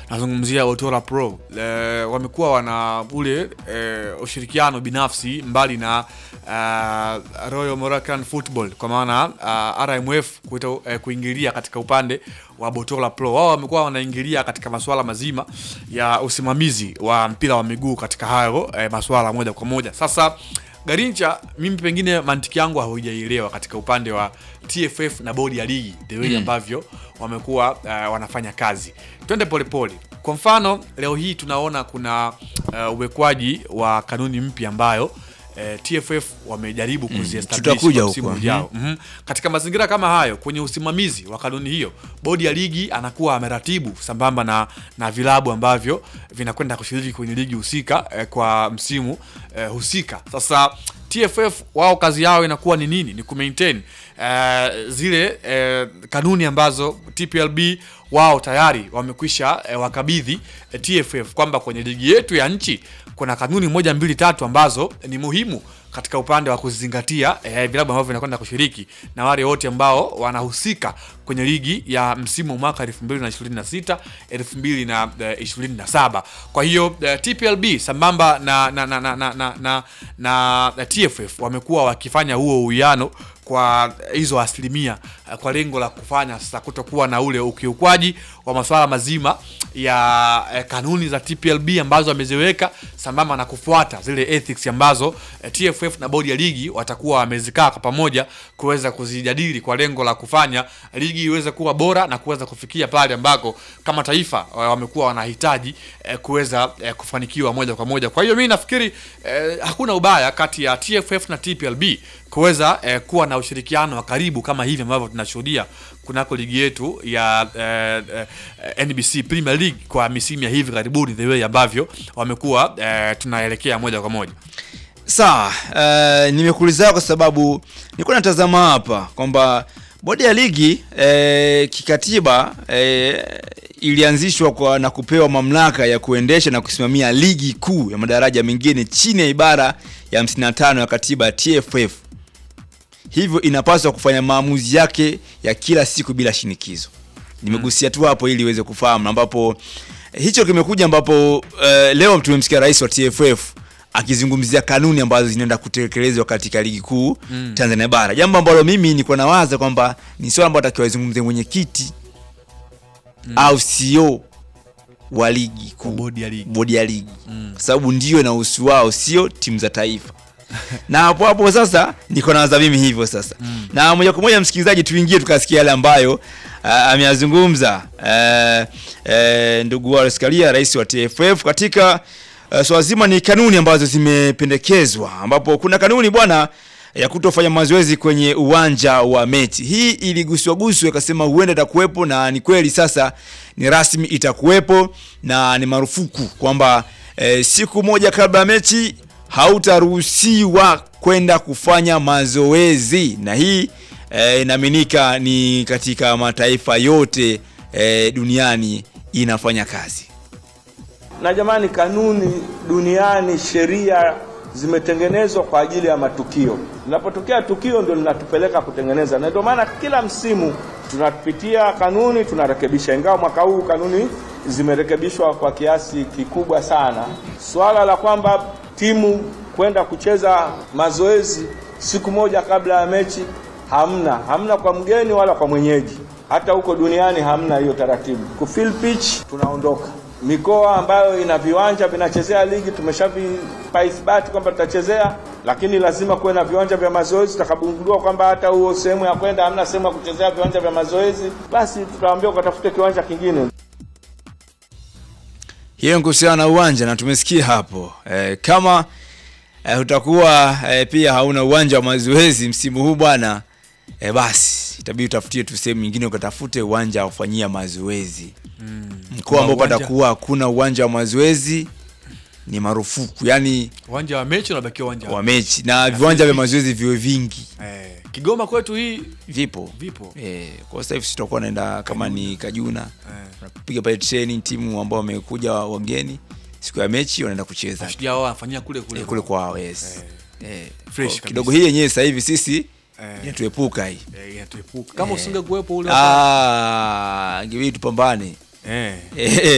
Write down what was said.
nazungumzia Otola Pro e, wamekuwa wana ule e, ushirikiano binafsi mbali na uh, Royal Moroccan Football kwa maana uh, RMF kuita, eh, kuingilia katika upande wa Botola Pro. Wao wamekuwa wanaingilia katika masuala mazima ya usimamizi wa mpira wa miguu katika hayo eh, masuala moja kwa moja. Sasa Garincha, mimi pengine mantiki yangu haujaielewa katika upande wa TFF na bodi ya ligi the way ambavyo wamekuwa uh, wanafanya kazi. Twende polepole. Kwa mfano leo hii tunaona kuna uh, uwekwaji wa kanuni mpya ambayo eh, TFF wamejaribu kuziestablish tutakuja kwa msimu huko. ujao. Mhm. Katika mazingira kama hayo, kwenye usimamizi wa kanuni hiyo, bodi ya ligi anakuwa ameratibu sambamba na, na vilabu ambavyo vinakwenda kushiriki kwenye ligi husika eh, kwa msimu eh, husika. Sasa TFF wao kazi yao inakuwa ni nini? Ni kumaintain eh, zile eh, kanuni ambazo TPLB wao tayari wamekwisha eh, wakabidhi eh, TFF kwamba kwenye ligi yetu ya nchi kuna kanuni moja mbili tatu ambazo ni muhimu katika upande wa kuzingatia eh, vilabu ambavyo vinakwenda kushiriki na wale wote ambao wanahusika kwenye ligi ya msimu mwaka 2026 2027. Kwa hiyo eh, TPLB sambamba na na na na na, na, na, na TFF wamekuwa wakifanya huo uwiano kwa hizo asilimia eh, kwa lengo la kufanya sasa kutokuwa na ule ukiukwaji wa masuala mazima ya eh, kanuni za TPLB ambazo wameziweka sambamba na kufuata zile ethics ambazo eh, TFF na bodi ya ligi watakuwa wamezikaa kwa pamoja kuweza kuzijadili kwa lengo la kufanya ligi iweze kuwa bora na kuweza kufikia pale ambako kama taifa eh, wamekuwa wanahitaji eh, kuweza eh, kufanikiwa moja kwa moja. Kwa hiyo mimi nafikiri eh, hakuna ubaya kati ya TFF na TPLB kuweza eh, kuwa na ushirikiano wa karibu kama hivi ambavyo tunashuhudia kunako ligi yetu ya eh, eh, NBC Premier League kwa misimu ya hivi karibuni, the way ambavyo wamekuwa eh, tunaelekea moja kwa moja. Sawa, uh, nimekuuliza kwa sababu nilikuwa natazama hapa kwamba bodi ya ligi eh, kikatiba eh, ilianzishwa kwa na kupewa mamlaka ya kuendesha na kusimamia ligi kuu ya madaraja mengine chini ya ibara ya 55 ya katiba ya TFF. Hivyo inapaswa kufanya maamuzi yake ya kila siku bila shinikizo. Nimegusia tu hapo ili iweze kufahamu, ambapo eh, hicho kimekuja ambapo eh, leo tumemsikia rais wa TFF akizungumzia kanuni ambazo zinaenda kutekelezwa katika ligi kuu Tanzania bara, jambo ambalo mimi nilikuwa nawaza kwamba ni swala ambalo atakiwa azungumze mwenyekiti au CEO wa ligi kuu, Bodi ya ligi. bodi ya ligi kwa sababu ndio inahusu wao, sio timu za taifa. na hapo hapo sasa niko nawaza mimi hivyo sasa na moja kwa moja msikilizaji, tuingie tukasikia yale ambayo uh, ameyazungumza uh, uh, ndugu Wallace Karia, rais wa TFF katika uh, swala zima ni kanuni ambazo zimependekezwa, ambapo kuna kanuni bwana ya kutofanya mazoezi kwenye uwanja wa mechi. Hii iliguswa guswa, ikasema huenda itakuwepo, na ni kweli sasa ni rasmi itakuwepo, na ni marufuku kwamba eh, siku moja kabla ya mechi hautaruhusiwa kwenda kufanya mazoezi, na hii eh, inaaminika ni katika mataifa yote eh, duniani inafanya kazi. Na jamani, kanuni duniani, sheria zimetengenezwa kwa ajili ya matukio. Linapotokea tukio ndio linatupeleka kutengeneza, na ndio maana kila msimu tunapitia kanuni, tunarekebisha. Ingawa mwaka huu kanuni zimerekebishwa kwa kiasi kikubwa sana. Swala la kwamba timu kwenda kucheza mazoezi siku moja kabla ya mechi hamna, hamna kwa mgeni wala kwa mwenyeji. Hata huko duniani hamna hiyo taratibu. Kufill pitch tunaondoka mikoa ambayo ina viwanja vinachezea ligi tumeshavipa ithibati kwamba tutachezea, lakini lazima kuwe na viwanja vya mazoezi. Tutakapogundua kwamba hata huo sehemu ya kwenda hamna sehemu ya kuchezea viwanja vya mazoezi, basi tutawaambia ukatafute kiwanja kingine. Hiyo ni kuhusiana na uwanja na tumesikia hapo e, kama e, utakuwa e, pia hauna uwanja wa mazoezi msimu huu bwana e, basi itabidi utafutie tu sehemu nyingine ukatafute uwanja wa kufanyia mazoezi mkoa ambao uwanja- patakuwa hakuna uwanja wa mazoezi ni marufuku, yani Uwanja wa mechi unabakia uwanja wa mechi na viwanja vya mazoezi viwe vingi eh, Kigoma kwetu hii vipo vipo Eh, kwa sasa hivi sitakuwa naenda kama ni Kajuna piga pale training timu ambao wamekuja wageni siku ya mechi wanaenda kucheza Mashujaa wao wanafanyia kule kule Eh, kule kwao yes. Eh, Fresh kwa- kabisa. kidogo hii yenyewe sasa hivi sisi Eh. inatuepuka hii Eh, inatuepuka. kama usingekuwepo ule ah, ingebidi tupambane eh. Eh,